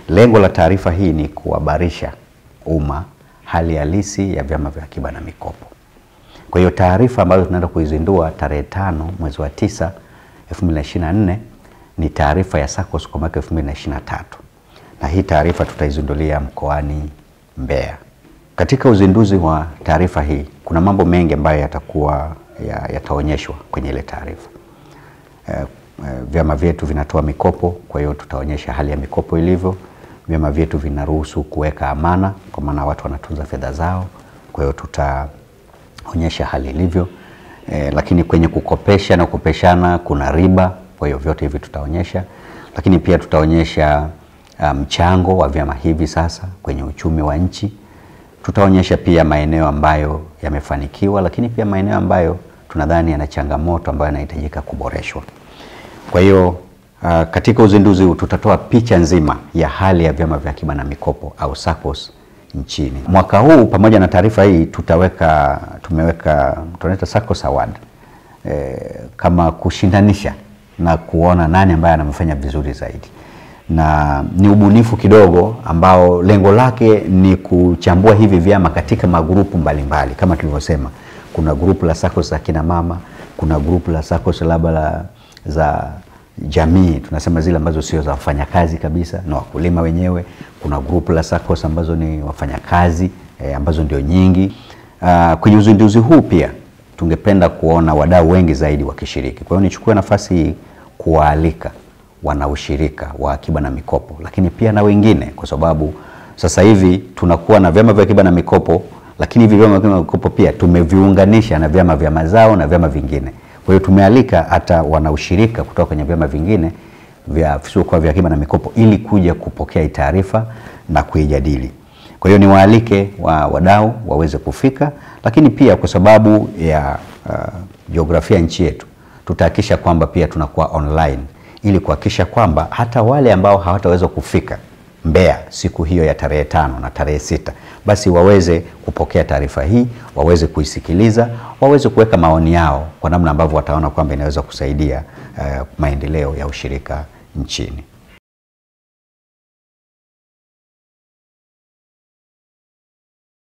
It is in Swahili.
Lengo la taarifa hii ni kuhabarisha umma hali halisi ya vyama vya akiba na mikopo. Kwa hiyo taarifa ambayo tunaenda kuizindua tarehe tano mwezi wa tisa 2024 ni taarifa ya SACCOS kwa mwaka 2023 na hii taarifa tutaizindulia mkoani Mbeya. Katika uzinduzi wa taarifa hii kuna mambo mengi ambayo yatakuwa yataonyeshwa kwenye ile taarifa. Eh, eh, vyama vyetu vinatoa mikopo, kwa hiyo tutaonyesha hali ya mikopo ilivyo. Vyama vyetu vinaruhusu kuweka amana, kwa maana watu wanatunza fedha zao, kwa hiyo tutaonyesha hali ilivyo. Eh, lakini kwenye kukopesha na kukopeshana kuna riba, kwa hiyo vyote hivi tutaonyesha, lakini pia tutaonyesha mchango um, wa vyama hivi sasa kwenye uchumi wa nchi. Tutaonyesha pia maeneo ambayo yamefanikiwa, lakini pia maeneo ambayo tunadhani yana changamoto ambayo yanahitajika kuboreshwa. Kwa hiyo uh, katika uzinduzi huu tutatoa picha nzima ya hali ya vyama vya akiba na mikopo au SACCOS nchini. Mwaka huu pamoja na taarifa hii tutaweka tumeweka tunaita SACCOS Award e, kama kushindanisha na kuona nani ambaye anamfanya vizuri zaidi, na ni ubunifu kidogo ambao lengo lake ni kuchambua hivi vyama katika magrupu mbalimbali kama tulivyosema kuna grupu la SACCOS za kina mama, kuna grupu la SACCOS labda la za jamii tunasema zile ambazo sio za wafanyakazi kabisa na wakulima wenyewe. Kuna grupu la SACCOS ambazo ni wafanyakazi e, ambazo ndio nyingi. Uh, kwenye uzinduzi huu pia tungependa kuona wadau wengi zaidi wakishiriki. Kwa hiyo nichukue nafasi hii kuwaalika wanaushirika wa akiba na mikopo, lakini pia na wengine, kwa sababu sasa hivi tunakuwa na vyama vya akiba na mikopo lakini hivi vyama vya mikopo pia tumeviunganisha na vyama vya mazao na vyama vingine. Kwa hiyo tumealika hata wanaushirika kutoka kwenye vyama vingine vya visiokuwa vya akiba na mikopo ili kuja kupokea hii taarifa na kuijadili. Kwa hiyo niwaalike wa wadau waweze kufika, lakini pia kwa sababu ya uh, jiografia nchi yetu tutahakikisha kwamba pia tunakuwa online ili kuhakikisha kwamba hata wale ambao hawataweza kufika Mbeya siku hiyo ya tarehe tano na tarehe sita basi waweze kupokea taarifa hii, waweze kuisikiliza, waweze kuweka maoni yao kwa namna ambavyo wataona kwamba inaweza kusaidia uh, maendeleo ya ushirika nchini.